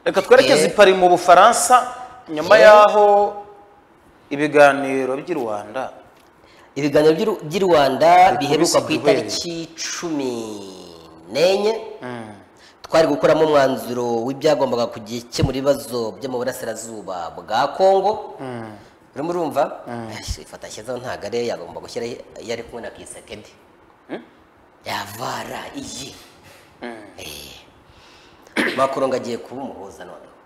reka twerekeze i pari mu bufaransa nyuma Eh. y'aho ibiganiro by'i rwanda ibiganiro by'u- by'i rwanda Bikubise biheruka ku duhere. itariki cumi n'enye twari gukuramo umwanzuro w'ibyagombaga gukemura ibibazo byo mu burasirazuba bwa kongo urimo urumva ifata ashyizeho ntabwo ariyo yagomba gushyira iyo ari kumwe na kisekedi yavara iyi makorongo agiye kuba umuhuza noneho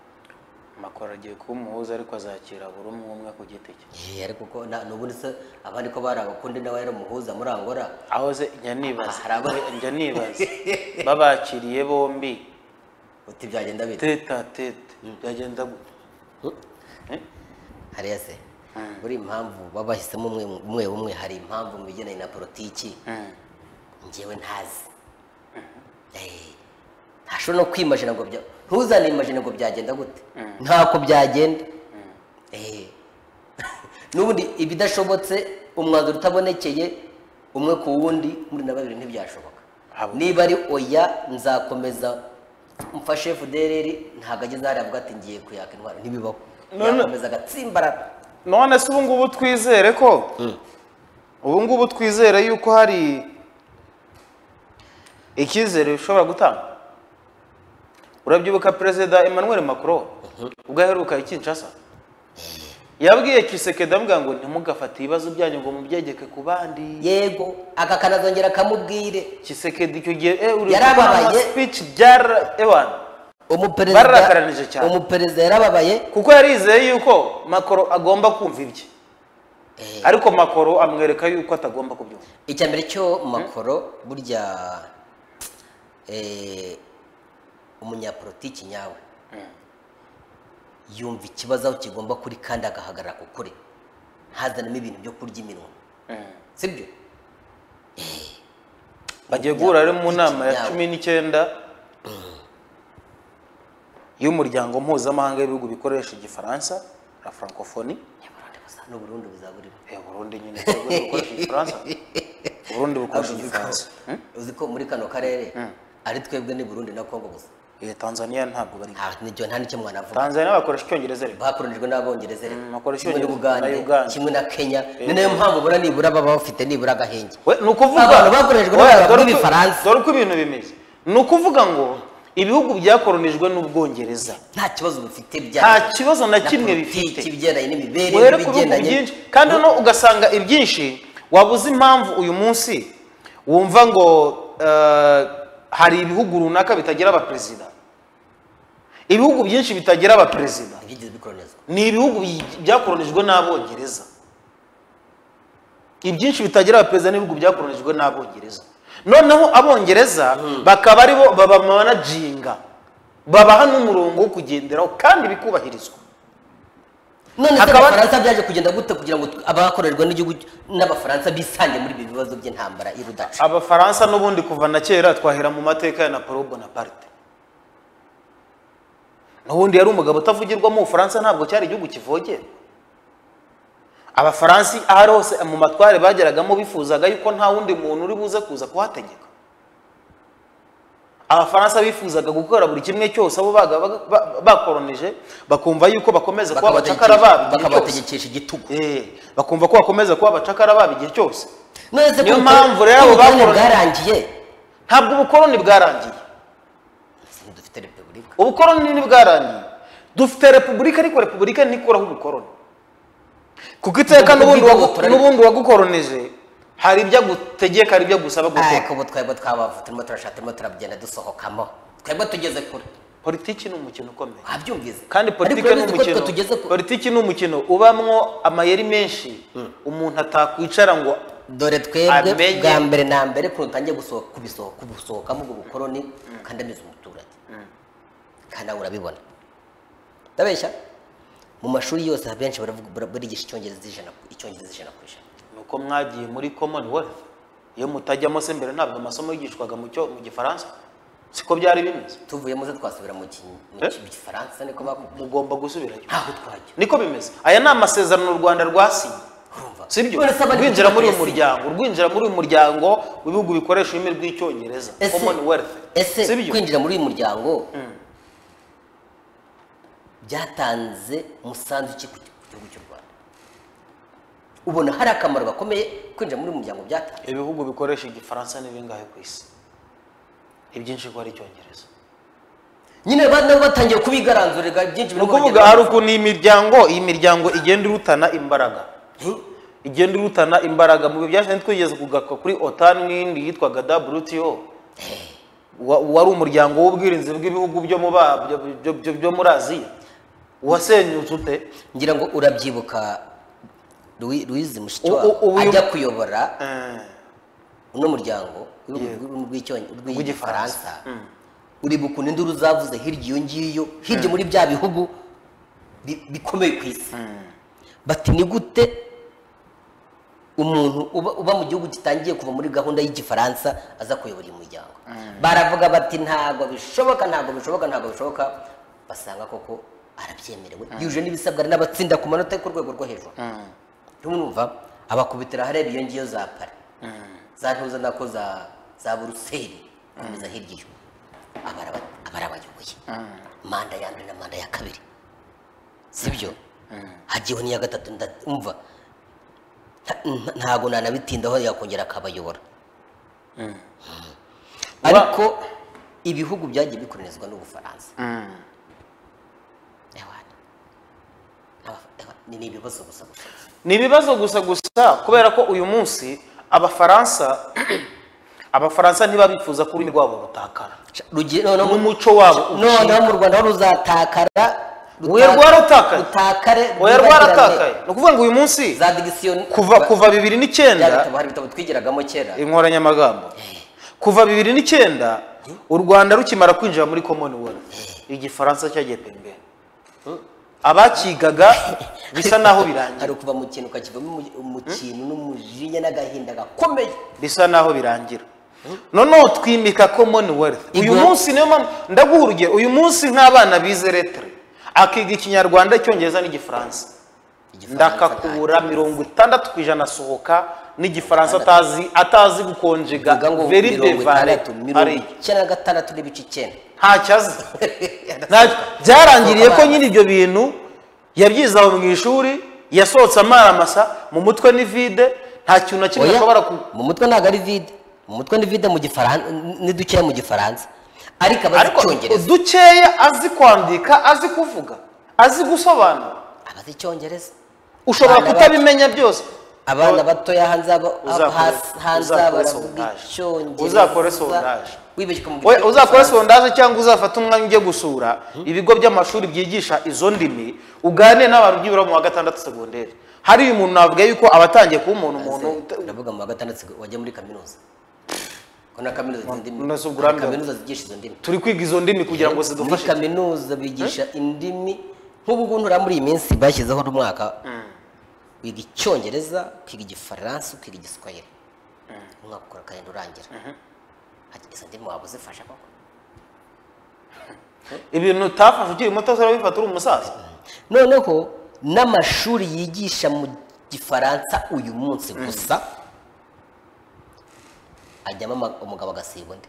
makoro agiye kuba umuhuza ariko azakira buri umwe umwe ku giti cye Eh, ariko ko na- n'ubundi se abandi ko bari abakundi nawe yari umuhuza muri angora aho ze njya nibaza Hari abo- njya nibaza babakiriye bombi uti byagenda bite tete a tete byagenda gute hariya se buri impamvu baba bahisemo umwe umwe umwe hari impamvu mu bigendanye na politiki Mm. njyewe ntazi Eh, ntashobora no kwimajina ngo bya ntuzane imajina ngo byagenda gute ntako byagenda Eh. n'ubundi ibidashobotse umwanzuro utabonekeye umwe ku wundi muri na babiri ntibyashoboka Habo. niba ari oya nzakomeza mfashe FDLR ntabwo ageze hariya avuga ati ngiye kuyaka intwaro ntibibaho None- yakomeza agatsimbarara none se ubu ngubu twizere ko ubu ngubu twizere yuko hari icyizere bishobora gutanga urabyibuka perezida emmanuel macron ubwo aheruka i kinshasa yabwiye kisekedi avuga ngo ntimugafate ibibazo byanyu ngo mubyegeke ku bandi yego aka kanazongera akamubwire kisekedi icyo gihe eh, uri Yarababaye. gukora speech byara ewana Bararakaranije umuperezida cyane. umuperezida yarababaye kuko yarizeye yuko makoro agomba kumva ibye ariko makoro amwereka yuko atagomba kubyumva icya mbere cyo makoro burya eh, umunyapolitiki nyawe yumva ikibazo aho kigomba kuri kandi agahagarara ku kuri hazanamo ibintu byo kurya iminwa sibyo bagiye guhura ari mu nama ya cumi n'icyenda y'umuryango mpuzamahanga w'ibihugu bikoresha igifaransa na francophonie n'uburundi buzaburimo Eh, burundi nyine ntabwo bukoresha igifaransa uburundi bukoresha igifaransa Hmm? uzi ko muri kano karere ari twebwe ni burundi na kongo gusa Eh, tanzania ntabwo bari nta n'icyo- nta n'icyo mwanavuga tanzania bakoresha icyongereza ariko bakoronijwe n'abongereza rero Mm, bakoresha kimwe Ubwongereza n'Ubugande, na Uganda. kimwe na kenya ni nayo mpamvu ubona nibura baba bafite nibura agahenge we ni ukuvuga Abantu bakoreshejwe Oya, n'abantu dore uko- b'Ibifaransa. dore uko ibintu bimeze ni ukuvuga ngo ibihugu byakoronijwe n'ubwongereza nta kibazo bifite bya nta kibazo na kimwe politiki, bifite ibigendanye n'imibereho uhere ku bihugu ibigendanye byinshi kandi no ugasanga ibyinshi wabuze impamvu uyu munsi wumva ngo eh, hari ibihugu runaka bitagira abaperezida ibihugu byinshi bitagira abaperezida ntibyigeze bikoronizwa ni ibihugu bi- byakoronijwe n'abongereza ibyinshi bitagira abaperezida n'ibihugu byakoronijwe n'abongereza noneho abongereza bakaba ari bo babamanajinga babaha n'umurongo wo kugenderaho kandi bikubahirizwa none se Hakaba- abafaransa byaje kugenda gute kugira ngo abakorerwa n'igihugu n'abafaransa bisange muri ibi bibazo by'intambara y'urudaca abafaransa n'ubundi kuva na kera twahera mu mateka ya napolo bonaparte n'ubundi yari umugabo utavugirwamo ubufaransa ntabwo cyari igihugu kivogera abafaransi aho ari hose mu matware bageragamo bifuzaga yuko nta wundi muntu uri buze kuza kuhategeka abafaransa bifuzaga gukora buri kimwe cyose abo baga- baga- ba- bakoronije bakumva yuko bakomeza kuba abacakara babo igihe cyose bakabategekesha igitugu Eh, bakumva ko bakomeza kuba abacakara babo igihe cyose none se Niyo ko- mpamvu rero ko abo ubukoloni bakoroni- bwarangiye ntabwo ubukoroni bwarangiye dufite repubulika ubukoroni ntibwarangiye dufite repubulika ariko repubulika ntikuraho ubukoroni kuko iteka n'ubundi wagu- Turari- n'ubundi wagukoronije hari ibyo agutegeka hari ibyo agusaba ariko gukora ubu twebwe twabavu turimo turashaka turimo turagenda dusohokamo twebwe tugeze kure politiki ni umukino ukomeye wabyumvise kandi Ariko politiki rero ni uzi ko twe umukino tugeze ku politiki ni umukino ubamwo amayeri menshi umuntu atakwicara ngo dore twebwe Amenye- bwa mbere na mbere ukuntu utangiye gusohoka kubisohoka kubusohokamo ubwo bukoroni ukandamiza umuturage kandi nawe urabibona ndabeshya mu mashuri yose abenshi baravuga bara- barigisha icyongereza ijana ku- icyongereza ijana ku ijana nuko mwagiye muri commonwealth iyo mutajyamo se mbere ntabwo amasomo yigishwaga mu cyo- mu gifaransa siko byari bimeze tuvuyemo se twasubira mu ki- mu Eh? ki- mu gifaransa niko bakubwiye mugomba gusubirayo ntaho twajya niko bimeze aya ni amasezerano u rwanda rwasinye urumva sibyo None se abandi rwinjira muri uyu twese- muryango rwinjira muri uyu muryango w'ibihugu bikoresha ururimi rw'icyongereza Ese- commonwealth ese sibyo kwinjira muri uyu muryango byatanze umusanzu ki ku gihugu cy'u rwanda ubona hari akamaro gakomeye kwinjira muri uyu muryango byatanze ibihugu bikoresha igifaransa ni bingahe ku isi ibyinshi ko ari icyongereza nyine ba- nabo batangiye kubigaranzurira byinshi ni birimo ukuvuga hari ukuntu iyi miryango iyi miryango igenda irutana imbaraga igenda irutana imbaraga mu bihe byashize twigeze kugaruka kuri otan n'indi yitwaga wto wa- wari umuryango w'ubwirinzi bw'ibihugu byo mu ba- byo- byo- byo- byo muri aziya wasenyutse ute ngira ngo urabyibuka Louis- louise U- u- mushikiwabo uyu- ajya kuyobora Eh, uno muryango Yego. w'ibihugu rw'Icyonge- Rw'igifaransa. rw'igifaransa uribuka ukuntu induru zavuze hirya iyo ngiyo hirya muri bya bihugu bi- bikomeye ku isi bati ni gute umuntu uba, uba mu gihugu gitangiye kuva muri gahunda y'igifaransa aza kuyobora uyu muryango baravuga bati ntabwo bishoboka ntabwo bishoboka ntabwo bishoboka basanga koko arabyemerewe yuje n'ibisabwa n'abatsinda ku manota yo ku rwego rwo hejuru tumwumva abakubitira ahareba iyo ngiyo za pari za ntuza nako za za buruseli komeza hirya iyo Abara- abarabayoboye manda ya mbere na manda ya kabiri sibyo hagiyeho n'iya gatatu ndumva nta- nta- ntago nanabitindaho yakongera akabayobora Mm. ariko ibihugu byagiye bikolonizwa n'ubufaransa Ewana. Aba- ewa- ni ni ibibazo gusa gusa ni ibibazo gusa gusa kubera ko uyu munsi abafaransa abafaransa ntibabifuza ko ururimi rwabo rutakara Rugi- noneho- n'umuco wabo noneho ucika mu rwanda aho ruzatakara Oya, ruta- rwaratakaye. rutakare oya rwibagirane. rwaratakaye ni ukuvuga ngo uyu munsi za digisiyo kuva kuva bibiri bya n'icyenda bitabo hari ibitabo twigiragamo kera inkoranyamagambo kuva bibiri n'icyenda u rwanda rukimara kwinjira muri commonwealth igifaransa cyagiye pembe abakigaga bisa naho birangiye hari kuva mu kintu ukakivamo umu- mu kintu n'umujinya n'agahinda gakomeye bisa naho birangira noneho twimika commonwealth uyu Igwa- munsi niyo mpamvu ndaguha urugero uyu munsi nk'abana bize letere akiga ikinyarwanda icyongereza n'igifaransa ndakakubura mirongo itandatu ku ijana asohoka n'igifaransa atazi atazi gukonjega Vuga ngo very mirongo devare itandatu mirongo ari icyenda na gatandatu n'ibice icyenda ntacyo azi Nta- byarangiriye ko nyine ibyo bintu yabyize aho mu ishuri yasohotse amaramasa mu mutwe ni vide nta kintu na kimwe Oya, ashobora ku mu mutwe ntabwo ari vide mu mutwe ni vide mu gifaransa ni dukeya mu gifaransa ariko abazi ariko icyongereza dukeya azi kwandika azi kuvuga azi gusobanura abazi icyongereza ushobora Abana kutabimenya byose abana batoya hanze aba- Uzakore- hasi- hanze uzakore baravuga sondage. icyongereza Uzakore sondage. wibeshye mu We- gifaransa. uzakora sondaje cyangwa uzafata umwanya ujye gusura ibigo by'amashuri byigisha izo ndimi uganire n'abantu byibura mu wa gatandatu segonderi hari uyu muntu navuga yuko abatangiye kuba umuntu umuntu ndavuga mu wa gatandatu wajya muri kaminuza ko na kaminuza izo ndimi Kaminuza ubwo hari urambiwe. kaminuza zigisha izo ndimi turi kwiga izo ndimi kugira ngo muri zidufashe kaminuza bigisha indimi nk'ubu ngubu ntura muri iyi minsi bashyizeho n'umwaka wiga icyongereza ukiga igifaransa ukiga igiswahili umwaka ukora kandi urangira Ati, izo ndimi waba uzifasha koko ibintu utafashe ukiri muto se urabifata uri umusaza noneho n'amashuri yigisha mu gifaransa uyu munsi gusa ajyamo ama- umugabo agasiba undi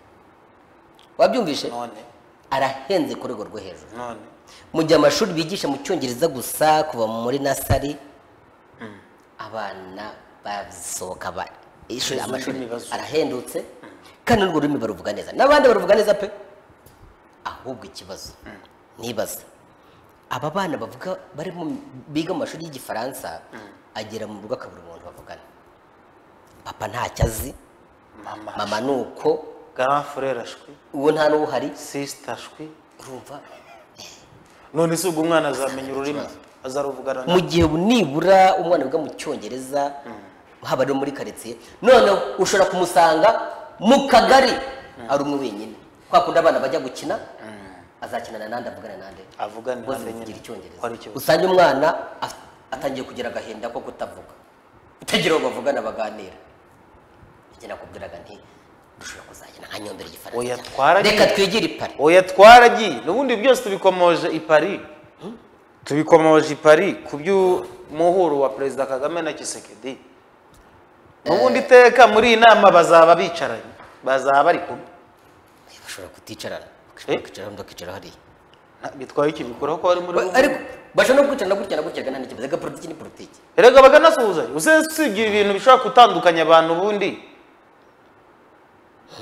wabyumvishe none arahenze ku rwego rwo hejuru none mu gihe amashuri bigisha mu cyongereza gusa kuva muri nasari abana basohoka ba ishuri Izo amashuri ndimi bazo- arahendutse kandi n'urwo rurimi baruvuga neza n'abandi baruvuga neza pe ahubwo ikibazo nibaza aba bana bavuga bari mu- biga mu mashuri y'igifaransa agera mu rugo akabura umuntu bavugana papa ntacyo azi mama mama ni uko grand frere ashwi uwo nta n'uwuhari sister ashwi urumva none se ubwo umwana azamenya ururimi azaruvugana mu gihe nibura umwana wiga mu cyongereza haba no muri karitsiye noneho ushobora kumusanga mu kagari ari umwe wenyine kwa kundi abana bajya gukina azakinana n'andi avugana n'andi Avugana bose n'andi bavugira nyine. icyongereza Hari ikibazo. usange umwana af- atangiye kugira agahinda ko kutavuga utagira uwo bavugana baganira njye nakubwiraga nti dushobora kuzagenda nka nyombera igifaransa Oya, cyane. twaragiye. reka twigire ipari oya twaragiye n'ubundi byose tubikomoje i paris tubikomoje i paris ku by'umuhuro wa perezida kagame na kisekedi n'ubundi iteka muri iyi nama bazaba bicaranye bazaba bari kumwe bashobora kuticarana Eh? bakicaraho bakicara hariya bitwaye iki bikuraho ko bari muri Ba- ariko bashobora no kwicara na gutya na gutya nta n'ikibazo aga politiki ni politiki erega bakanasuhuzanya usibye ibintu bishobora gutandukanya abantu ubundi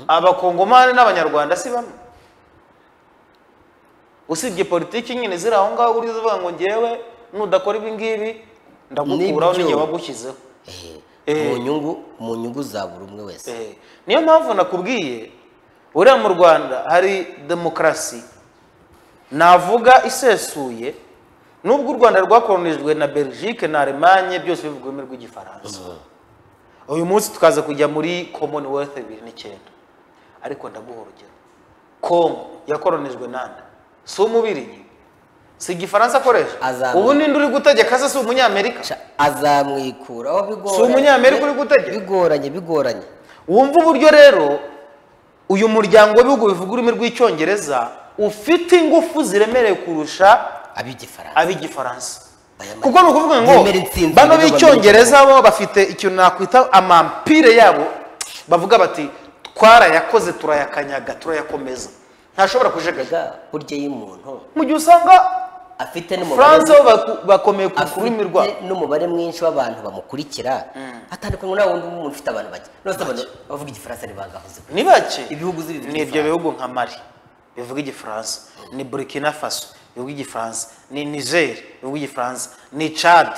abakongomani n'abanyarwanda si bamwe usibye politiki nyine ziri aho ngaho uriza uvuga ngo ngewe nudakora ibi ngibi ndagukuraho Nibyo. n'igihe wagushyizeho Eh, Eh. mu nyungu mu nyungu za buri umwe wese Eh, niyo mpamvu nakubwiye uriya mu rwanda hari demokarasi navuga isesuye nubwo u rwanda rwakoronijwe na belgique na alemanye byose bivuga ururimi rw'igifaransa uyu munsi tukaza kujya muri commonwealth bibiri n'icyenda ariko ndaguha urugero congo yakoronijwe nande si umubirigi si igifaransa akoresha Azamu- ubu ninde uri gutegeka se si umunyamerika Ca- azamwikuraho bigoranye Si umunyamerika uri gutegeka? bigoranye bigoranye wumva uburyo rero uyu muryango w'ibihugu bivuga ururimi rw'icyongereza ufite ingufu ziremereye kurusha ab'igifaransa ab'igifaransa Aya ma- kuko ni ukuvuga ngo Yemera intsinzi bano b'ibihugu b'icyongereza bo bafite ikintu nakwita amampire yabo bavuga bati twarayakoze turayakanyaga turayakomeza ntashobora kujegajega Erega burya iyo umuntu mu gihe usanga afite france n'umubare bo baku- bakomeye ku afite rurimi rwabo n'umubare mwinshi w'abantu bamukurikira atandukanye nawe wundi umuntu ufite abantu bake nose abantu bavuga igifaransa ntibagahuze ni bake Ibihugu z'ibihugu ni ibyo by'igifaransa. bihugu nka mali bivuga igifaransa ni burkina faso bivuga igifaransa ni niger bivuga igifaransa ni chad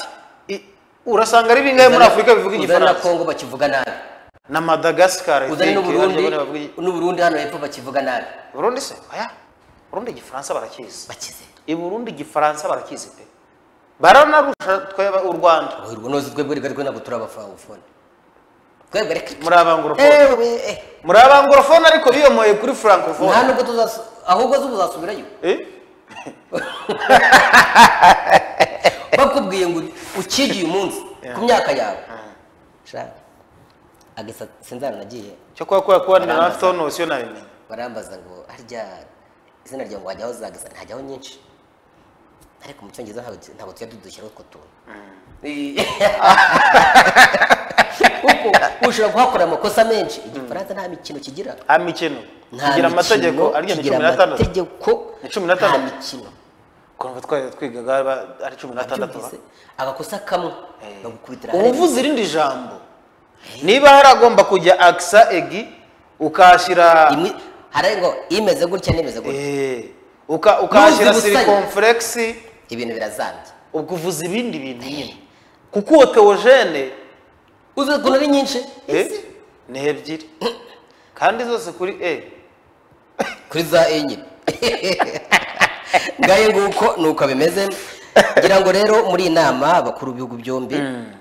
I- urasanga ari bingahe muri afurika bivuga uzane na igifaransa kongo bakivuga nabi na madagascar I uzane think, n'uburundi abanyarwanda bavuga igi- n'uburundi hano hepfo bakivuga nabi burundi se oya burundi igifaransa barakizi bakize i burundi igifaransa barakizi pe baranarusha tweba u rwanda urwo noze twebwe reka ariko ntabwo turi abafangofone twebwe reka muri abangorofone ewe eh, muri abangorofone ariko biyomoye kuri francophone nta nubwo tuzasu- ahubwo zo uzasubirayo Eh? bakubwiye ngo ukige uyu munsi ku myaka yawe shaka agasatsi sinzara nagiye cyo kuba kubera kuba na Barambaza. tonosiyo nabimenye barambaza ngo harya izina ryawe ngo wajyaho za gasa ntajyaho nyinshi ariko mu cyongereza ntabwo- ntabwo tujya dudushyiraho utwo tuntu kuko ushobora kuhakora amakosa menshi igifaransa nta mikino kigira nta mikino Nta kigira amategeko mikino, arya ni kigira cumi n'atandatu amategeko Ni cumi n'atandatu. nta mikino kumva twari twigaga ba- ari cumi n'atandatu ba? Byumvise, abakosa kamwe bagukubitira uba uvuze irindi jambo niba hari agomba kujya akisa egi ukahashyira imwe hari ngo imeze gutya n'imeze gutya Eh, uka- ukahashyira Nuzi busanya. silikomfuregisi ibintu birazambye ubwo uvuza ibindi bintu nyine kuko uwo teogene uzi ukuntu ari nyinshi Ese, ni ebyiri kandi zose kuri e kuri za enye ngaye nguko nuko bimeze ngira ngo rero muri iyi nama abakuru b'ibihugu byombi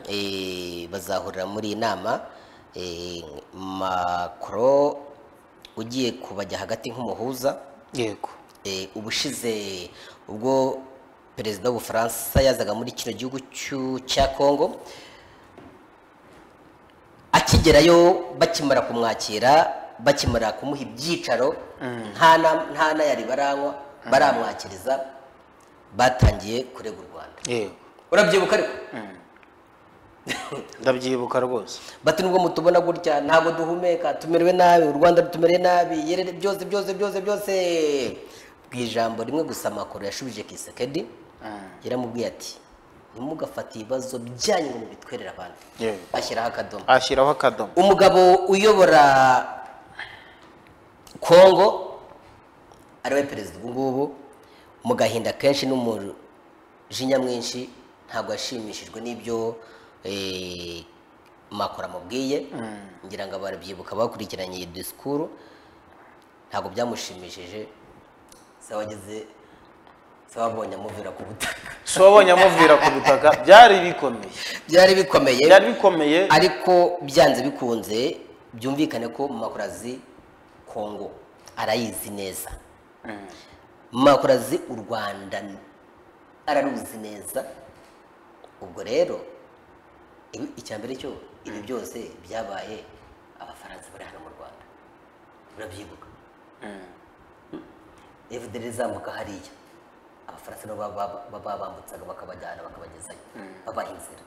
eh, bazahurira muri iyi nama eh, macro ugiye kubajya hagati nk'umuhuza yego Eh, ubushize ubwo perezida w'ubufaransa yazaga muri kino gihugu cy'u- cya kongo akigerayo bakimara kumwakira bakimara kumuha ibyicaro nta na- nta n'ayari baranywa baramwakiriza batangiye kurega u rwanda yego urabyibuka ariko ndabyibuka rwose bati nubwo mutubona gutya ntabwo duhumeka tumerewe nabi u rwanda rutumereye nabi yerere byose byose byose byose ku ijambo rimwe gusa makuru yashubije kisekedi yaramubwiye ati ntimugafate ibibazo byanyu ngo mubitwerere abantu Yego. ashyiraho akadomo ashyiraho akadomo umugabo uyobora kongo ariwe perezida ubu ngubu mu gahinda kenshi n'umujinya mwinshi ntabwo yashimishijwe n'ibyo eh, makora amubwiye ngira ngo barabyibuka bakurikiranye iyi disikuru ntabwo byamushimishije se wageze se wabonye amuvira ku butaka si wabonye amuvira ku butaka byari bikomeye byari bikomeye byari bikomeye ariko byanze bikunze byumvikane ko makuru azi kongo arayizi neza makuru azi u rwanda araruzi neza ubwo rero ibi- icya mbere cyo ibi byose byabaye abafaransa bari hano mu rwanda urabyibuka efuperi izamuka hariya abafaransa nabo baba- baba bambutsaga bakabajyana bakabagezayo babaha inzira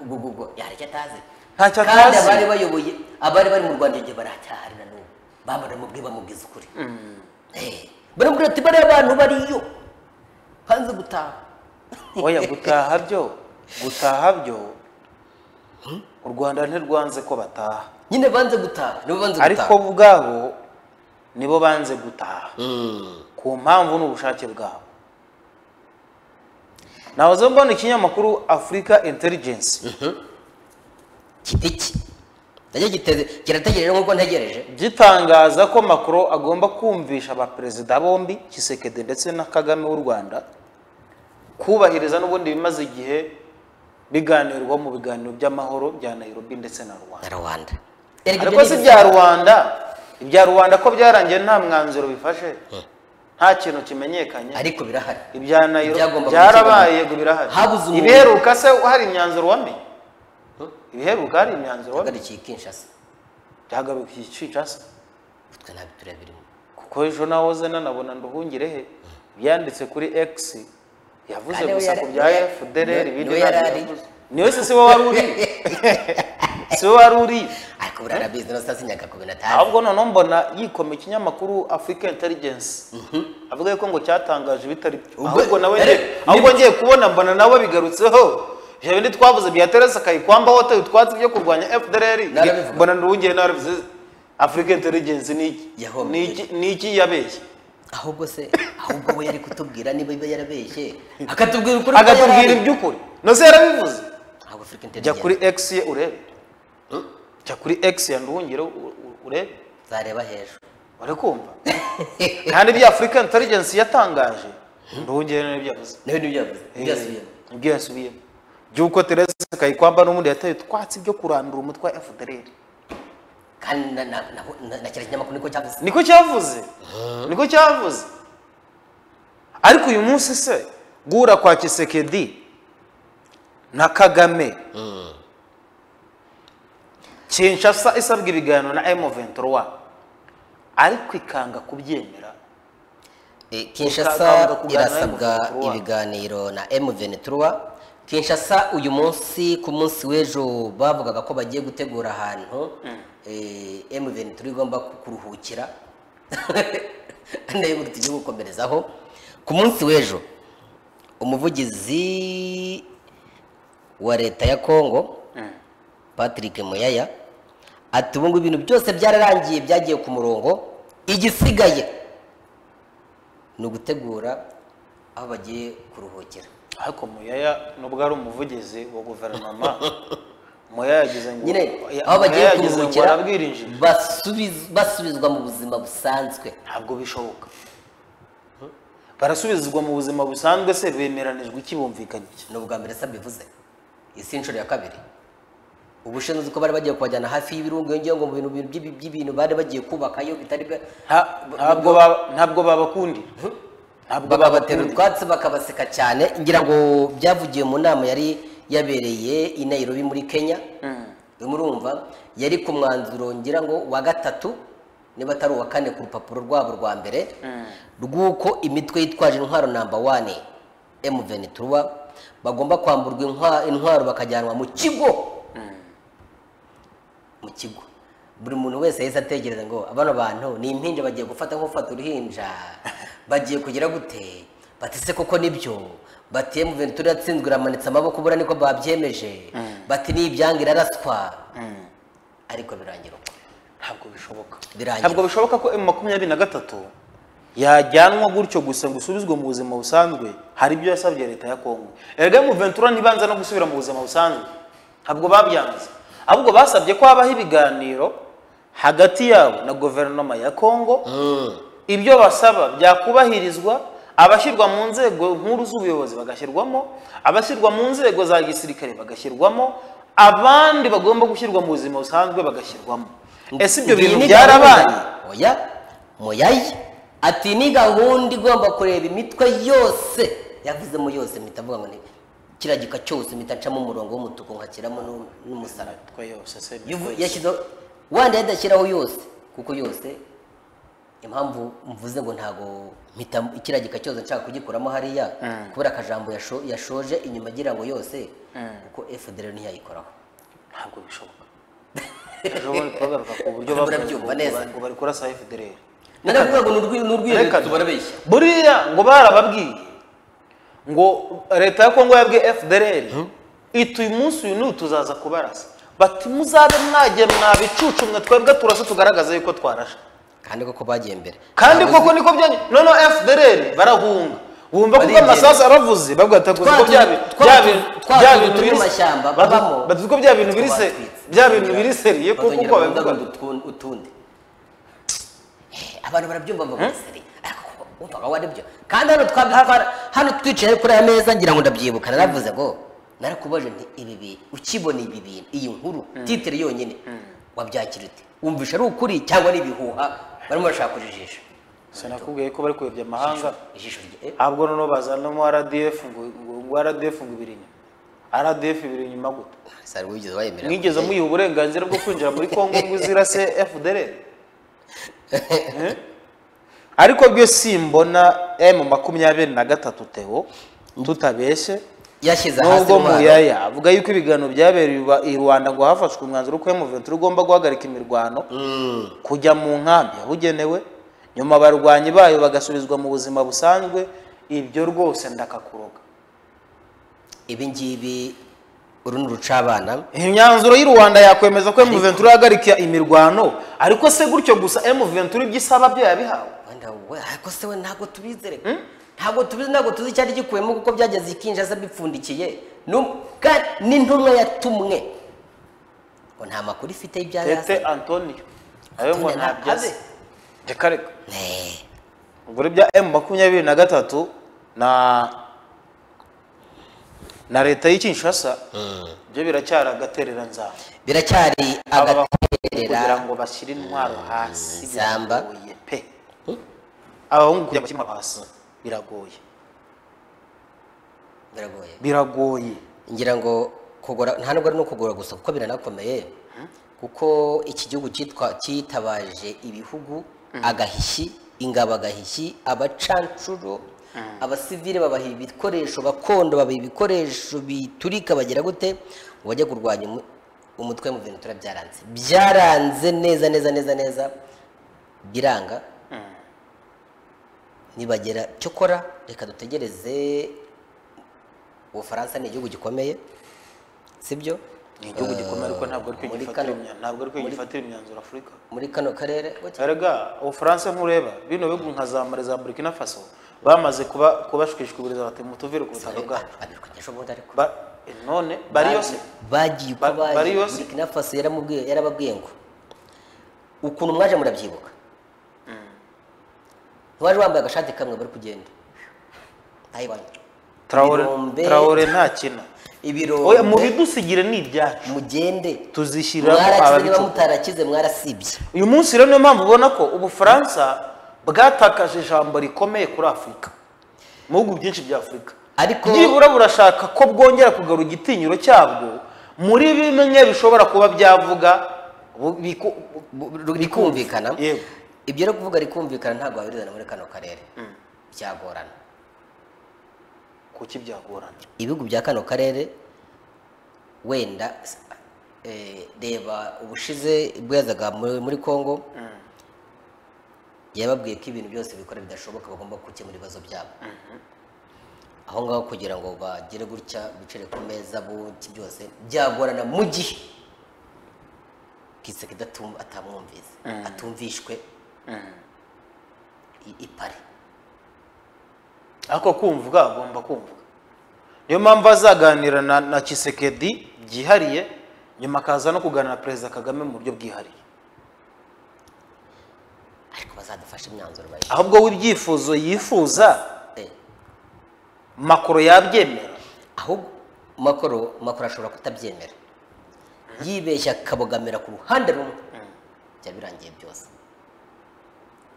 ubwo ubwo yaricyo atazi Ntacyo kandi atazi. abari bayoboye abari bari mu rwanda igihe baracyahari na n'ubu bamara bamubwiye bamubwiza ukuri Eh, baramubwira ati bariya bantu bariyo hanze gutaha oya gutaha byo gutaha byo u rwanda ntirwanze ko bataha nyine banze gutaha nibo banze gutaha ariko bo ubwabo nibo banze gutaha Mm. ku mpamvu n'ubushake bwabo nahoze mbona ikinyamakuru afurika intelligence giti ki najya giteze kirategereje nk'uko ntegereje gitangaza ko makuru agomba kumvisha abaperezida bombi kisekede ndetse na kagame w'u rwanda kubahiriza n'ubundi bimaze igihe biganirwa mu biganiro by'amahoro bya nairobi ndetse na rwanda na rwanda ariko si ibya rwanda ibya rwanda ko byarangiye nta mwanzuro bifashe nta kintu kimenyekanye ariko birahari ibya nairobi Ibyagombaga byarabaye gukemurwa. yego birahari Habuze umuntu. ibiheruka se hari imyanzuro wamenye ibiheruka hari imyanzuro wamenye hagarukiye kinshasa byagarukiye Kinshasa utwe ntabyo tureba birimo kuko ejo nahoze nanabona nduhungire he byanditse kuri x yavuze Kandi we gusa yari- ku bya niwe- fdr niwe- ibindi niwe ntabyo yari ari. yavuze. niwe se si wowe wari uri si wowe wari uri ariko buriya arabizi no sinyaga ku bintu atazi ahubwo noneho mbona yikoma ikinyamakuru africa intelligence avuga yuko ngo cyatangaje ibitari byo Ubwo- ahubwo nawe Dore- ngiye- ahubwo ngiye kubona mbona nawe bigarutseho ibyo bindi twavuze bya teresa kayikwamba hote utwatsi byo kurwanya fdr Narabivuga. mbona nduwungere narabivuze africa intelligence ni iki Yahombye. Ni iki- ni iki yabeshye ahubwo se ahubwo we yari kutubwira niba iba yarabeshye akatubwira ukuri ko agatubwira yarari. iby'ukuri nose yarabivuze ntabwo afurika jya intelligence kuri x ye urebe jya kuri x ya nduwungere u- u- urebe zareba hejuru uri kumva kandi ibya afurika intelligence yatangaje nduwungere n'ibyo yavuze nawe nibyo yavuze nibyo yasubiyemo nibyo yasubiyemo by'uko teresa kayikwamba n'ubundi yataye utwatsi byo kurandura umutwe wa fdr kandi na- na- na- na- na kiriya kinyamakuru niko cyavuze niko cyavuze niko cyavuze ariko uyu munsi se guhura kwa kisekedi na kagame kinshasa isabwa ibiganiro na m23 ariko ikanga kubyemera Eh, Ukanga kinshasa kuganira irasabwa n'M23. ibiganiro na m23 kinshasa uyu munsi ku munsi w'ejo bavugaga ko bagiye gutegura ahantu eh, m23 igomba ku- kuruhukira nayo ngo tujye gukomerezaho ku munsi w'ejo umuvugizi wa leta ya congo patrick muyaya ati ubu ngubu ibintu byose byararangiye byagiye ku murongo igisigaye ni ugutegura aho bagiye kuruhukira ariko muyaya nubwo ari umuvugizi wa guverinoma muyaya yagize ngo nyine ya- aho bagiye Muyaya yagize ngo kuruhukira arabwirinjira basubiz- basubizwa mu buzima busanzwe ntabwo bishoboka barasubizwa mu buzima busanzwe se bemeranijwe iki bumvikanye iki ni ubwa mbere se bivuze iyi si inshuro ya kabiri ubushinzwe uzi ko bari bagiye kubajyana hafi y'ibirunga yongeyeho ngo mu bintu bintu by'ibi- by'ibintu bari bagiye kubakayo bitari bwa Nta- ntabwo ba- ntabwo babakundira ntabwo bakabatera babakundira utwatsi bakabaseka cyane ngira ngo byavugiwe mu nama yari yabereye i Nairobi muri Kenya murumva yari ku mwanzuro ngira ngo wa gatatu niba atari uwa kane ku rupapuro rwabo rwa mbere rw'uko imitwe yitwaje intwaro namba wane M23 bagomba kwamburwa intwa- intwaro bakajyanwa mu kigo mu kigo buri muntu wese yahise atekereza ngo bano bantu ni impinja bagiye gufata nk'ufata uruhinja bagiye kugira gute bati se koko nibyo bati mu bintu turi yatsinzwe iramanitse amaboko buriya niko babyemeje bati ni ibyange iraraswa ariko birangira uko ntabwo bishoboka Birangira. ntabwo bishoboka ko m makumyabiri na gatatu yajyanwa gutyo gusa ngo isubizwe mu buzima busanzwe hari ibyo yasabye leta ya kongo erega mu ventura ntibanza no gusubira mu buzima busanzwe ntabwo babyanze ahubwo basabye ko habaho ibiganiro hagati yabo na guverinoma ya kongo ibyo basaba byakubahirizwa abashyirwa mu nzego nkuru z'ubuyobozi bagashyirwamo abashyirwa mu nzego za gisirikare bagashyirwamo abandi bagomba gushyirwa mu buzima busanzwe bagashyirwamo ese ibyo Iyi bintu ni byarabaye gahunda. oya muyayi ati ni gahunda igomba kureba imitwe yose yavuzemo yose mpita avuga ngo ni kiriya gika cyose mpita ncamo umurongo w'umutuku nkashyiramo n'u- n'umusaraba Twe yose se Yuvu- yose. yashyizeho wanda yadashyiraho yose kuko yose impamvu mvuze ngo ntago mpita kiriya gika cyose nshaka kugikuramo hariya kubera akajambo yasho- yashoje inyuma agira ngo yose kuko fdr ntiyayikoraho ntabwo bishoboka ejo bundi turagaruka ku buryo Ntabwo urabyumva bakoze neza. ngo bari kurasa fdr nari kuvuga ngo ni urwibutso barabeshya buriya ngo barababwiye ngo leta ya kongo yabwiye fdr ituye umunsi uyu n'uyu tuzaza kubarasa bati muzabe mwagiye mwabicucu mwe twebwe turasa tugaragaza yuko twarashe kandi koko bagiye mbere kandi Ntabuze- koko niko byanyu noneho fdr barahunga bumva kuko Barigenda. amasasu aravuze bavuga ati "Uko Twatuzu- bya bi- twatuzu- bya bintu- twatuzu bya bintu turi biri mu mashyamba batu- babamo. batuzi ko bya bintu biri se- Twatwitse. bya bintu biri seriye kuko Bazongera uko babivuga bagundagunda utu- utundi Eh, abantu barabyumva ngo seri ariko wumvaga wari byo kandi hano twabyitwara hano twicaye kuri aya meza ngira ngo ndabyibuka naravuze ngo narakubaje nti ibi bintu ukibona ibi bintu iyi nkuru titire yonyine wabyakira ute wumvisha ari ukuri cyangwa ari ibihuha barimo bashaka kujijisha sinakubwiye ko bari kuyobya amahanga ijisho rye eh, ahubwo noneho bazanamo rdf ngo ngo rdf ngo ibiri inyuma rdf ibiri inyuma gute sari wigeze wayemera mwigeze muyiha uburenganzira bwo kwinjira muri kongo ngo izirase fdr Eh? ariko byo simbona m makumyabiri na gatatu teo tutabeshye yashyize hasi nubwo intwaro muyaya avuga yuko ibiganiro byabereye iwa- i rwanda ngo hafashwe umwanzuro ko M23 ugomba guhagarika imirwano kujya mu nkambi yabugenewe nyuma abarwanyi bayo bagasubizwa mu buzima busanzwe ibyo rwose ndakakuroga ibi ngibi uru ni urucabana imyanzuro y'u rwanda yakwemeza ko M23 ihagarika imirwano ariko se gutyo gusa M23 ibyo isaba byo yabihawe wenda we ariko se we ntabwo tubizere ntabwo tubizi ntabwo tuzi icyari gikuyemo kuko byageze ikinjaza bipfundikiye Num- kandi n'intumwa yatumwe ngo nta makuru ifite y'ibyayo tete antonio nawe ngo Antonio ntabyo azi ntazi. reka reka ubwo bya emu makumyabiri na gatatu na na leta y'i Kinshasa byo biracyari agaterera nzaba biracyari Aba bahungu kugira agaterera ngo bashyire intwaro hasi Samba. biragoye pe abahungu kugira ngo bashyire intwaro hasi biragoye biragoye biragoye ngira ngo kugura nta nubwo ari no kugura gusa kuko biranakomeye kuko iki gihugu cyitwa cyitabaje ibihugu agahishyi ingabo agahishyi abacancuro abasivile babaha ibikoresho gakondo babaha ibikoresho biturika bagira gute ngo bajye kurwanya umu- umutwe mu bintu turabyaranze byaranze neza neza neza neza biranga nibagera cyo kora reka dutegereze ubufaransa ni igihugu gikomeye sibyo ni igihugu gikomeye ariko ntabwo ari cyo muri gifatira kano- imya- ntabwo ari cyo muri- gifatira imyanzuro afurika muri kano karere gutya. erega ubufaransa nkureba bino bihugu nka za mali za burkina faso bamaze kuba kubashwishwiburiza bati mutuvire ku butaka bwacu Babirwanyije ubundi ariko Ba- none bari yose bagiye uko Ba- bari baje yose? burkina faso yaramubwiye yarababwiye ngo ukuntu mwaje murabyibuka ntiwaje wambaye agashati kamwe bari kugenda ayibanza Traore, Birombe. Traore ntakina oya mu ibiro bidusigire ni ibyacu mugende tuzishyiramo mwarakize niba ababicu mutarakize mwarasibye uyu munsi rero niyo mpamvu ubona ko ubufaransa bwatakaje ijambo rikomeye kuri afurika mu bihugu byinshi bya afurika Ariko- nibura burashaka ko bwongera kugarura igitinyiro cyabwo muri bimwe bishobora kuba byavuga bu- biku- bu- rikumvikana Yego. ibyo rero kuvuga rikumvikana ntabwo wabirizana muri kano karere byagorana kuki byagorana ibihugu bya kano karere wenda eh, reba ubushize ubwo yazaga muri muri congo yababwiye ko ibintu byose bikora bidashoboka bagomba gukemura ibibazo byabo aho ngaho kugira ngo bagere gutya bicare ku meza buki byose byagorana mu gihe kisekedi atamwumvise atumvishwe i- ipari ariko kumvuga agomba kumvuga niyo mpamvu azaganira na, na kisekedi byihariye nyuma akaza no kuganira na perezida kagame mu buryo bwihariye ariko bazadufashe imyanzuro bayi ahubwo w'ibyifuzo yifuza Eh. makoro yabyemera ahubwo makoro makoro ashobora kutabyemera yibeshya akabogamira ku ruhande rumwe byaba birangiye byose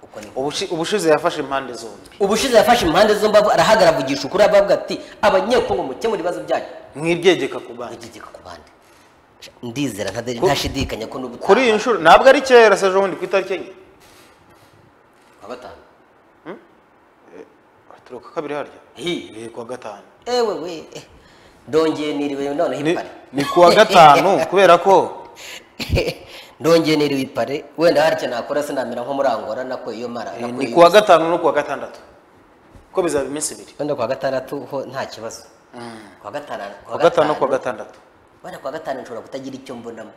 uko ni Ubushi- ubushize yafashe impande zombi ubushize yafashe impande zombi avu- arahagarara avugisha ukuri abavuga ati abanyekongo mukemura ibibazo byanyu nk'ibyegeka ku bandi ugigeka ku bandi ndizera nta- ntashidikanya ko n'ubu kuri iyi nshuro ntabwo ari kera se ejobundi ku itariki enye Kuwa gatanu turuka kabiri harya Hi. Ni kuwa gatanu ewe we eh. ndongeye niriwe noneho Ni- impari ni kuwa gatanu kubera ko ndongeye niriwe ipare wenda hari icyo nakora sinamera nko muri angora nako iyo mara Eh, nako ni iyo- kuwa gatanu no kuwa gatandatu ko bizaba iminsi ibiri wenda kuwa gatandatu ho nta kibazo kuwa gatanu kuwa gatanu no kuwa gatandatu wenda kuwa gatanu nshobora kutagira icyo mbonamo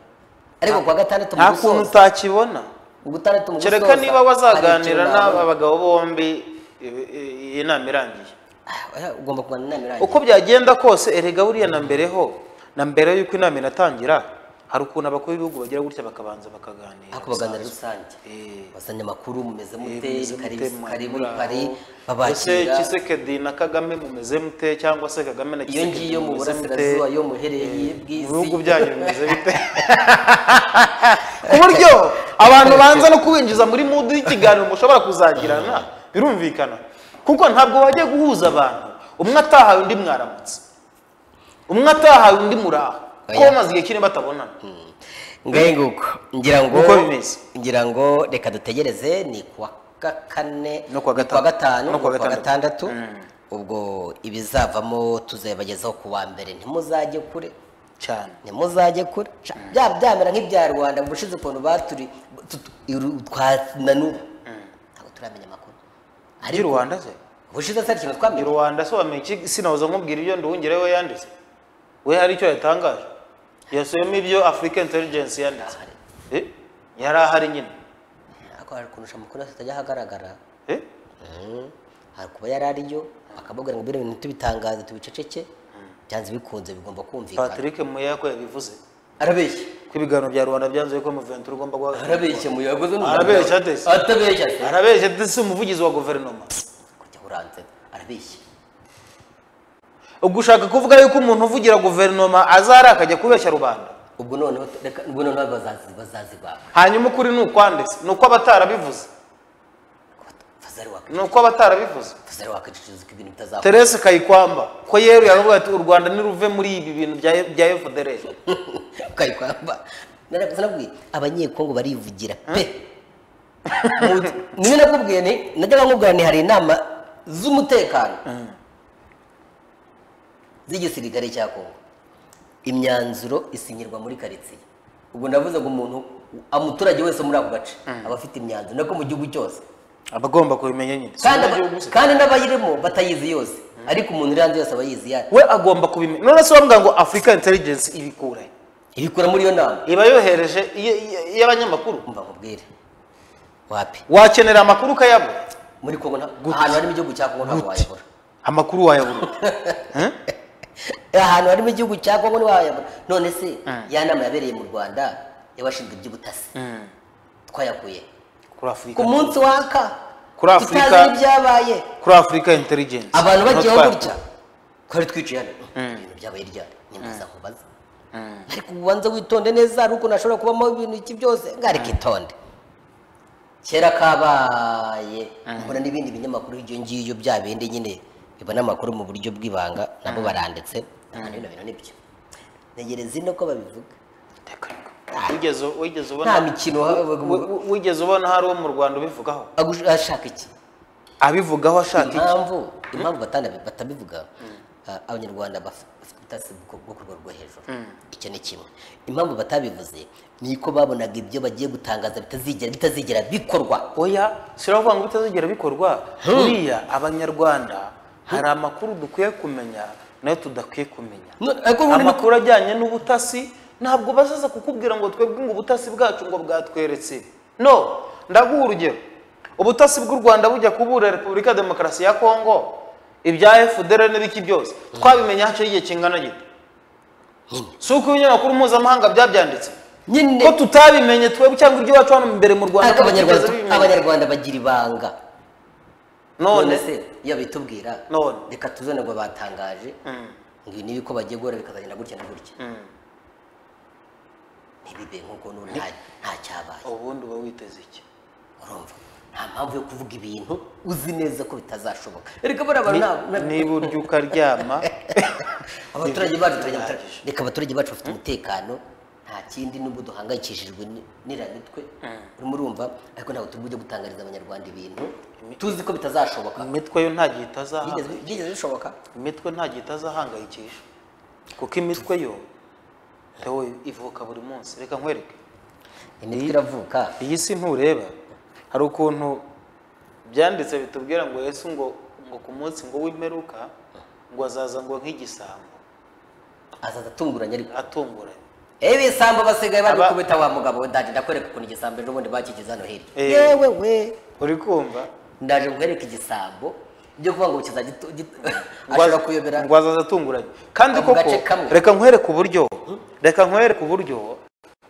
ariko kuwa gatandatu mu nta kuntu gusoza utakibona mu gatandatu mu gusoza kereka niba hari ikintu wazaganira n'aba nabona. bagabo bombi eh, eh, iyi nama irangiye Ah, oya, ugomba kubanza inama irangiye uko byagenda kose erega buriya na mbere ho na mbere y'uko inama inatangira hari ukuntu abakuru b'ibihugu bagira gutya bakabanza bakaganira ako baganira rusange Eh. abazanye amakuru mumeze Eh, mute mumeze mute, karibu- mwa- karibu muri pari aho. Ese babakira Tshisekedi na Kagame mumeze mute cyangwa se Kagame na iyo Tshisekedi ngiyo mu mumeze mute? burasirazuba yo muhereye mu bw'isi bihugu byanyu bimeze bite ku buryo abantu banza no kubinjiza muri mudu y'ikiganiro mushobora kuzagirana birumvikana kuko ntabwo wajya guhuza abantu umwe atahawe undi mwaramutse umwe atahawe undi muraho kuko Oya. bamaze igihe kinini batabonana ngahe nguko ngira ngo Uko bimeze. ngira ngo reka dutegereze ni kuwa kakane No kuwa ni kuwa gatanu. gatanu No no kuwa kuwa gatandatu. gatandatu ubwo ibizavamo tuzabibagezaho ku wa mbere ntimuzajye kure cyane ntimuzajye kure Ca- bya byamera nk'ibya rwanda mu bushize ukuntu baturi tutu- iru- twananuwe ntabwo turamenya amakuru ari rwanda se ubushize se hari ikintu Ni twamenye rwanda se wamenye iki sinahoza nkubwira ibyo nduhungire we yanditse we hari icyo yatangaje yasubiyemo ibyo africa intelligence yanditse Ahari. Eh? yari ahari nyine ariko hari ukuntu ushobora amakuru yose atajya ahagaragara Eh? Mm. hari kuba yari ariyo bakababwira ngo bino bintu tubitangaze tubiceceke byanze bikunze bigomba kumvikana patrick muyako yabivuze arabeshya ko ibiganiro bya rwanda byanzuye ko muventi ugomba guha arabeshya mu yagoze n'umugabo. Arabeshya atese. atabeshya se arabeshya ndetse si umuvugizi wa guverinoma kujya uranze arabeshya ubwo ushaka kuvuga yuko umuntu uvugira guverinoma azara akajya kubeshya rubanda ubwo noneho reka ubwo noneho bazazi bazazibaka hanyuma ukuri ni ukwande se ni uko abatarabivuze fazari waka ni uko abatarabivuze fazari wakacicuza ko ibintu bitazakora terese kayikwamba ko yeruye aravuga ati u rwanda niruve muri ibi bintu bya- bya fdr ukayikwamba narakuze nakubwiye abanyekongo barivugira pe Mu- niyo nakubwiye ni najyaga nkubwira ni hari inama z'umutekano z'igisirikare cya kongo imyanzuro isinyirwa muri karitsiye ubwo ndavuze ngo umuntu umuturage wese muri ako gace aba afite imyanzuro nako mu gihugu cyose aba agomba kubimenya nyine Si kandi wowe aba- gihugu se. kandi n'abayirimo batayizi yose ariko umuntu uri hanze yose aba yizi yayo we agomba kubimenya none se bavuga ngo africa intelligence ibikure ibikora muri iyo nama iba yohereje iyo- iyo- iy'abanyamakuru umva nkubwire wapi wakenera amakuru ukayabura muri kongo nta- ahantu harimo igihugu cya kongo ntabwo wayabura amakuru wayabura Eh? ahantu harimo igihugu cya kongo ntiwayabura none se ya nama yabereye mu rwanda y'abashinzwe iby'ubutasi twayakuye kuri ku afurika munsi waka Kuri Afurika- tutazi n'ibyabaye kuri afurika intelligence abantu bagiyeho Notwari. gutya twari twicaye hano ibintu byabaye ryari nimbaza nkubaza ariko ubanza witonde neza hari ukuntu hashobora kubamo ibintu iki byose ngareka itonde kera kabaye mbona n'ibindi binyamakuru ibyo ngibyo bya bindi nyine bibona amakuru mu buryo bw'ibanga nabo baranditse kandi bino bintu nibyo ntegereza ino ko babivuga Reka reka. wigeze wigeze nta ubona mikino wi- wi- wigeze ubona hari uwo mu rwanda ubivugaho agush- ashaka iki abivugaho ashaka iki impamvu impamvu batana- batabivuga ah, abanyarwanda baf- bafite ubutasi bwo- bwo ku rwego rwo hejuru icyo ni kimwe impamvu batabivuze ni uko babonaga ibyo bagiye gutangaza bitazigera bitazigera bikorwa oya siravuga ngo bitazigera bikorwa buriya abanyarwanda hari amakuru dukwiye kumenya nayo tudakwiye kumenya No- ariko ubundi ni- amakuru ajyanye n'ubutasi ntabwo bazaza kukubwira ngo twebwe ngo ubutasi bwacu ngo bwatweretse no ndaguha urugero ubutasi bw'u rwanda bujya kubura repubulika ya demokarasi ya kongo ibya fdr n'ibiki byose twabimenye haciyeho igihe kingana gito si uko ibinyamakuru mpuzamahanga byabyanditse nyine ko tutabimenye twebwe cyangwa ibyo iwacu hano imbere mu rwanda ariko ko bitigeze abanyarwanda bibimenya. abanyarwanda bagira ibanga none none se iyo bitubwira None. reka tuzonerwa batangaje Mm, ngo ibi nibi ko bagiye guhora bikazagenda gutya na gutya mm. ntibibe nk'uko n'ubu nta- nta cyabaye ubundi uba witeze iki urumva nta mpamvu yo kuvuga ibintu uzi neza ko bitazashoboka reka bariya bantu nta- nta- niba urya ukaryama abaturage bacu turajya reka abaturage bacu bafite umutekano nta kindi nubwo duhangayikishijwe ni- n'iramitwe urimo urumva ariko ntabwo turi bujye gutangariza abanyarwanda ibintu tuzi ko bitazashoboka imitwe yo nta gihe itazahanga Byigeze- byigeze bishoboka imitwe nta gihe itazahangayikisha kuko imitwe yo tewe ivuka buri munsi reka nkwereke imitwe iravuka iyi si ntureba hari ukuntu byanditse bitubwira ngo yesu ngo ngo ku munsi ngo w'imperuka ngo azaza ngo nk'igisambo azaza atunguranye ariko atunguranye ewe ibisambo basigaye bari Aba- kubita wa mugabo we ndaje ndakwereka ukuntu igisambo ejo bundi bakigize hano hirya Eh. yewe we uri kumva ndaje nkwereka igisambo ibyo kuvuga ngo kizagitu Ngo az- ashobora kuyobera ngo azaza atunguranye kandi Mu koko gace kamwe. reka nkwereke uburyo reka nkwereke uburyo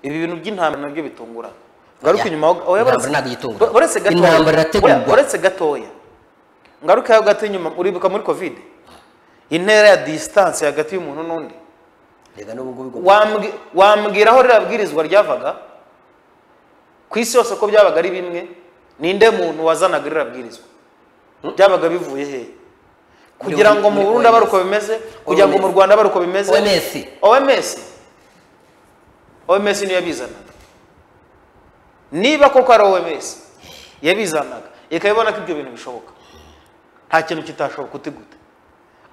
ibi bintu by'intambara nabyo bitungurana ngaruke Ya. inyuma aho- aho- Intambara uretse- ntabwo igitunguranye. uretse gatoya Intambara irategurwa. uretse gatoya ngaruke aho gato inyuma uribuka muri covid intera ya distance hagati y'umuntu n'undi rega n'ubu ngubu igomba- Wambwi- wambwira aho ririya bwirizwa ryavaga ku isi yose ko byabaga ari bimwe ninde muntu wazanaga ririya bwirizwa byabaga bivuye hehe kugira ngo mu muri burundi abe ari uko OMS. bimeze kugira ngo mu OMS. rwanda abe ari uko bimeze OMS. oms oms niyo yabizanaga niba koko ari oms yabizanaga ikabibona ko ibyo bintu bishoboka nta kintu kitashoboka uti gute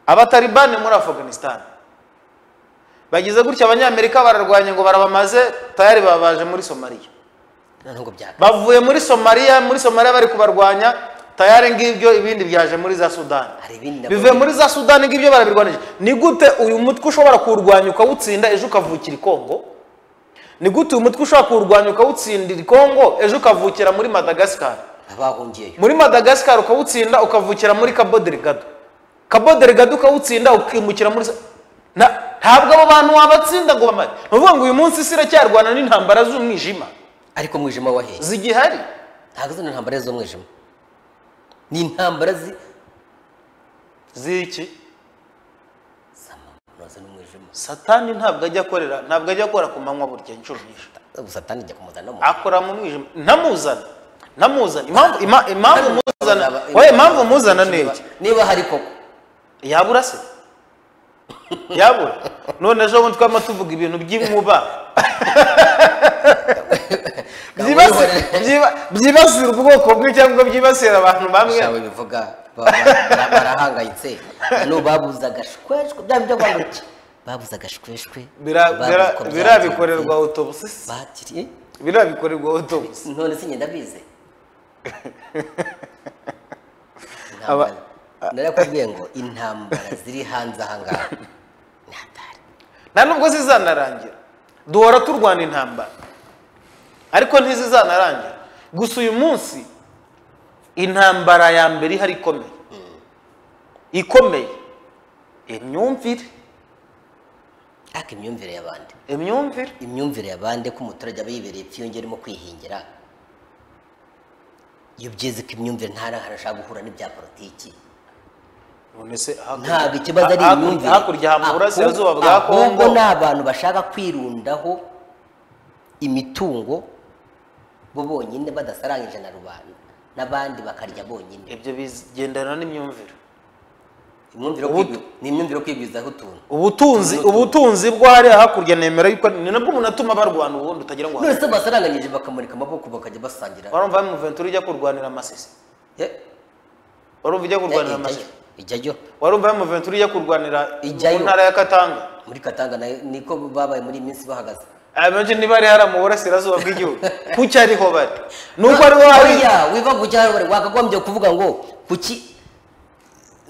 abatalibani muri afghanistan bagize gutya abanyamerika bararwanya ngo barabamaze tayari babaje muri somaliya none ngo byaka bavuye muri somaliya muri somaliya bari kubarwanya tayari ngibyo ibindi byaje muri za sudani Hari ibindi nabwo bivuye muri za sudani ngibyo barabirwanije ni gute uyu mutwe ushobora kuwurwanya ukawutsinda ejo ukavukira i kongo ni gute uyu mutwe ushobora kuwurwanya ukawutsindira i kongo ejo ukavukira muri madagasikari abahungiyeyo muri madagasikari ukawutsinda ukavukira muri cabo delgado cabo delgado ukawutsinda ukimukira muri sa- na- ntabwo abo bantu wabatsinda ngo bamare ni ukuvuga ngo uyu munsi isi iracyarwana n'intambara z'umwijima ariko umwijima waheye zigihari ntabwo zino ntambara z'umwijima ni intambara zi ziki z'amamunoze n'umwijima satani ntabwo ajya akorera ntabwo ajya akora ku manywa burya inshuro nyinshi satani ijya kumuzana no mu akora mu mwijima ntamuzana ntamuzana impamvu ima- impamvu muzana Zaba- wowe impamvu muzana ni iki niba hari koko yabura se yabura none ejo bundi twaba tuvuga ibintu by'inkuba Byibasi- byiba- byibasira ubwoko bwe cyangwa byibasira abantu bamwe shawe bivuga ba- ba- bara- barahangayitse none babuze agashweshwe bya byo kwanga iki babuze agashweshwe Bira- babuze bira- uko birabikorerwa byagenze, autobusi se. bakiriye birabikorerwa autobusi none si ngenda bize Aba- narakubwiye ngo intambara ziri hanze ahangaha ni hatari nta nubwo zizanarangira duhora turwana intambara ariko ntizizanarangira gusa uyu munsi intambara ya mbere ihari ikomeye ikomeye imyumvire ariko imyumvire y'abandi imyumvire imyumvire y'abandi ko umuturage aba yibereye ipfiyongera urimo kwihingira iyo byeze ko imyumvire nta n'ahantu ashaka guhura n'ibya politiki none se hakurya- ntabwo ikibazo ari hakurya- imyumvire hakurya ha mu Ahubwo- burasirazuba bwa ahubwo kongo ni abantu bashaka kwirundaho imitungo bo bonyine badasarangije na rubanda n'abandi bakarya bonyine ibyo bigendana n'imyumvire imyumvire yo Ubu- kwigwi- ni imyumvire yo kwigwizaho utuntu ubutunzi ubutunzi bwo hariya hakurya nemera yuko ni nabwo umuntu atuma barwana ubundi utagira ngo none se basaranganyije bakamurika amaboko bakajya basangira warumva ya muventura ujya kurwanira amasisi Eh, warumva ujya eh, kurwanira ijyayo amasisi ijyayo warumva ya muventura ujya kurwanira Ijyayo. mu ntara ya katanga muri katanga nayo niko babaye muri iyi minsi bahagaze abenshi niba ari hariya mu burasirazuba bw'igihugu kuki ariho bari nuko ariho hari Oya, wiva ku cyaro bari wakagombye kuvuga ngo kuki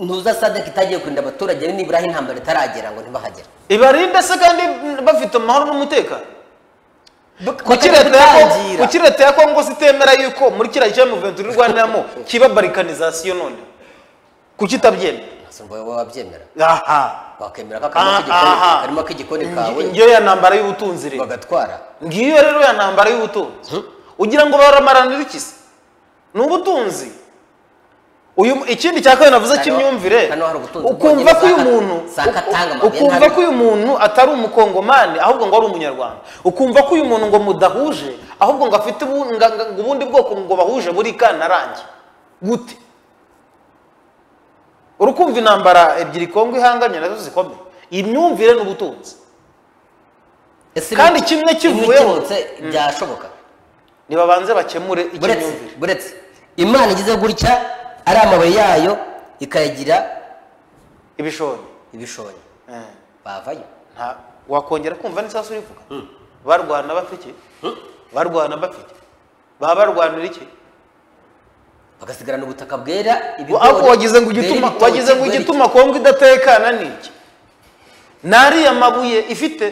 ntuza sadaka itagiye kurinda abaturage nibura aho intambara itaragera ngo ntibahagere ibarinde se kandi bafite amahoro n'umutekano kuki Bakajya leta ya Kongo- gutangira. kuki leta ya kongo se itemera yuko muri kiriya cya muventura irwaniramo kiba barikanizasiyo none kuki itabyemera Ese ngo wowe wabyemera aha wakemera ko akarima Ah, k'igikoni aha. akarima k'igikoni kawe Ngi- ngiyo ya ntambara y'ubutunzi rero bagatwara ngiyo rero ya ntambara y'ubutunzi ugira ngo baramaranira iki se ni ubutunzi uyu mu- ikindi cya kabiri navuze Hano- cy'imyumvire hano hari ubutunzi ukumva bwonyine ko uyu za- muntu za Katanga uku- mabuye ukumva ntari- ko uyu muntu atari umukongomani ahubwo ngo ari umunyarwanda ukumva ko uyu muntu ngo mudahuje ahubwo ngo afite ubu- nga- nga- ngo ubundi bwoko ngo bahuje buri kanarange gute urukumva intambara ebyiri kongo ihanganye nazo zikomeye imyumvire n'ubutunzi Ese Kandi ibi- kimwe ibi kivuyeho. bikemutse byashoboka ntibabanze bakemure buretse icy'imyumvire buretse imana igize gutya ari amabuye yayo ikayagira ibishoni ibishonyi Eh, bavayo nta- wakongera kumva n'isasu rivuga barwana bafite iki barwana bafite baba barwanira iki bagasigarana ubutaka bwera ariko wagize ngo igituma bwera ibitoki, wagize ngo bwera igituma kongo idatekana ni iki ni ariya mabuye ifite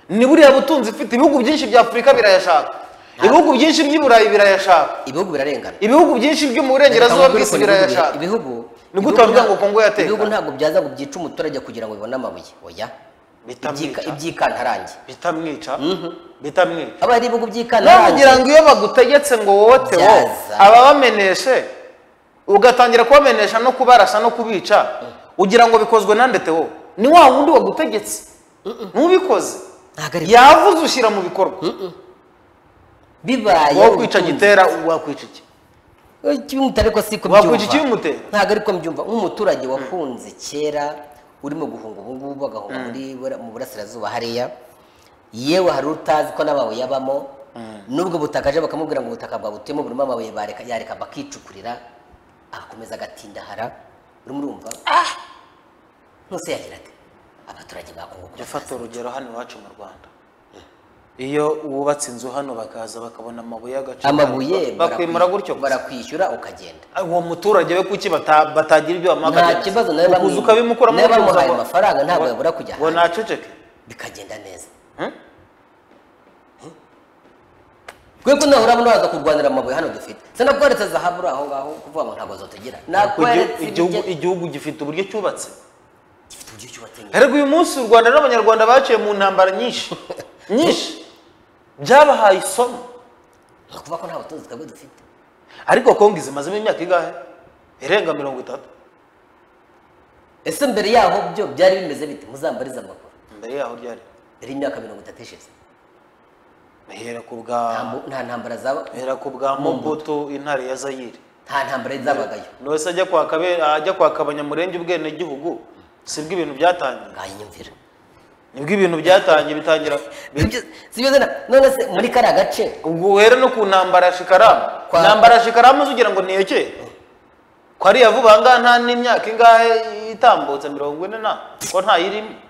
ni buriya butunzi ifite ibihugu byinshi bya afurika birayashaka ibihugu byinshi by'i burayi birayashaka iki. ibihugu birarengana ibihugu byinshi byo mu burengerazuba Ibihugu bw'isi bira- birayashaka ibihugu Ni gute ibihugu wavuga ngo nta- Kongo yatekanye? ibihugu ntabwo byaza ngo byice umuturage kugira ngo bibone amabuye oya Bitamwica. Ibyika- ibyikantarange bitamwica bitamwica aba ari ibihugu nawe byikantarange kugira ngo iyo bagutegetse ngo wowe tewo Byaza. ababameneshe ugatangira kubamenesha no kubarasa no kubica ugira ngo bikozwe nande tewo ni wa wundi wagutegetse ntubikoze ntabwo ari yavuze ushyira mu bikorwa bibaye wowe kwica ubutunzi. gitera wakwica iki Eh, kibimutera ariko si ko Wakwica mbyumva. ikibimutera? ntabwo ariko mbyumva nk'umuturage wakunze kera urimo guhunga ubu ngubu agahunga muri bura- mu burasirazuba hariya yewe hari utazi ko n'amabuye abamo n'ubwo butaka aje bakamubwira ngo ubutaka bwabutuyemo burimo amabuye bareka yareka bakicukurira agakomeza agatindahara urimo urumva nkusi yagiraga abaturage bakunguka gufata urugero hano iwacu mu rwanda iyo wubatse inzu hano bakaza bakabona amabuye y'agaciro amabuye bakwimura gutyo gusa. barakwishyura ukagenda uwo muturage we kuki bata- batagira ibyo nta bamwaka kibazo nawe ukaza ukabimukuramo nawe bamuhaye amafaranga ntabwo yabura kujya ngo hanze. naceceke bikagenda neza Hmm? twebwe nahura urabona waza kurwanira amabuye hano dufite sena ko leta zahabura aho ngaho kuvuga ngo ntabwo zotugira Ariko igihu- igihugu nakoeretse igihugu gifite uburyo cyubatse gifite uburyo cyubatse neza erega uyu munsi u rwanda n'abanyarwanda baciye mu ntambara nyinshi nyinshi byabahaye isomo ni ukuvuga ko nta butunzi twebwe dufite ariko kongo izimazemo imyaka ingahe irenga mirongo itatu ese mbere yaho byo byari bimeze bite muzambarize amakuru mbere yaho ryari mbere y'imyaka mirongo itatu ishize ihera ku bwa Nta mu- nta ntambara zaba ihera ku bwa mobutu intare ya zayire nta ntambara zabagayo nose ajya kwaka be- ajya kwaka abanyamurenge ubwenegihugu sibwo ibintu byatangiye nganyumvira nibwo ibintu byatangiye bitangira bi- Ibyo- si byo zena none se muri kariya gace ubwo uhere no ku ntambara ya shikaramu Kwa- intambara ya shikaramu uzugira ngo ntiyekeye ko ariya vuba aha ngaha nta n'imyaka ingahe itambutse mirongo ine na ko ntayirimo